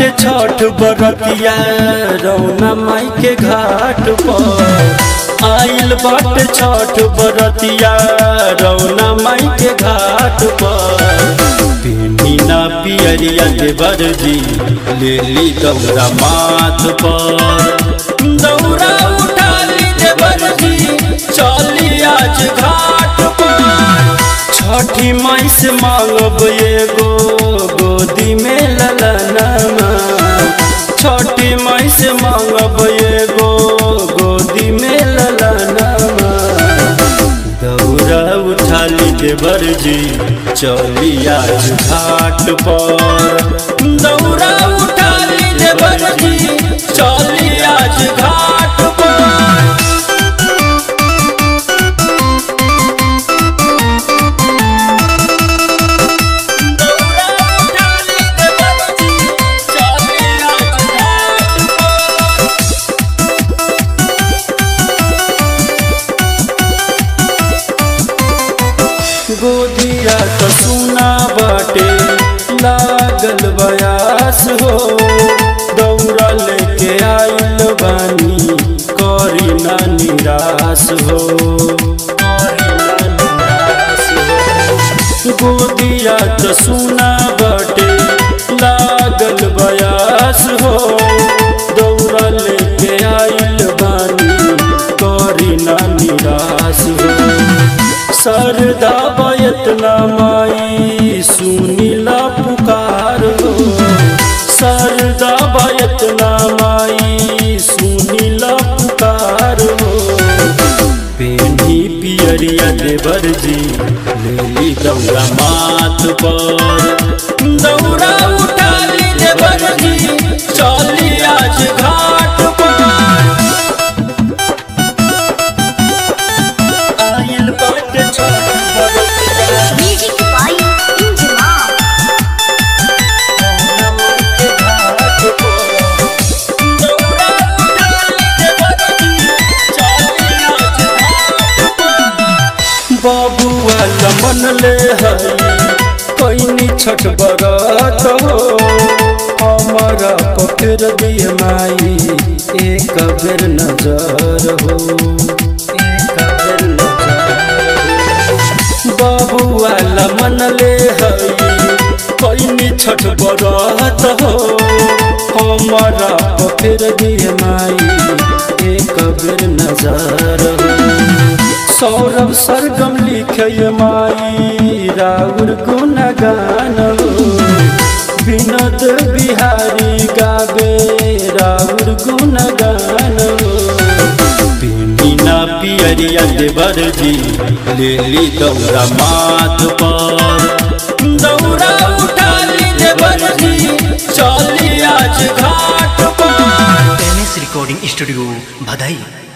छठ बरतिया रौना माई के घाट पर आइल बाटे छठ बरतिया रौना माई के घाट पर पिना पियरिया देवर जी ले ली दौरा माथ पर दौरा उठा ली देवर जी चली आज घाट पर छठी माई से मांगब एगो गोदी में ललनमा छठी माई से मांगब एगो गोदी में ललनमा दौरा उठा ली देवर जी चली आज घाट पर दौरा उठा ली देवर जी चली आज घाट पर दौरा उठा ली देवर जी चली आज घाट पर गोदिया तो सुना बाटे लागल बयास हो दौड़ा लेके आइल बानी करी ना निराश हो करी ना निराश हो। गोदिया तो सुना बाटे लागल बयास हो दौड़ा लेके आइल बानी करी ना निराश हो सरदा बयतना माई सुनीला पुकार हो सरदा बयतना माई सुनीला पुकार हो पेनी पियरिया देवर जी लेली दौरा माथ पर दौरा उठा ली देवर जी चली आज घाट पर आइल बाटे छठ बरतिया Music by Injima. बाबुआ लमन ले हई कैनी छठ बरत हो हमारा पकड़ दिए माई एक बेर नजर हो एक बेर नजर हो। बाबुआ लमन ले हई कैनी छठ बरत हो हमारा पकड़ दिए माई एक बेर नजर हो सौरभ सरगम लिखे माई राउर गुणगान हो विनोद बिहारी गावे राउर गुणगान हो बिना पियरिया देवर जी ले ली दौरा माथ पर दौरा उठा ली देवर जी चली आज घाट पर एम एस रिकॉर्डिंग स्टूडियो भदई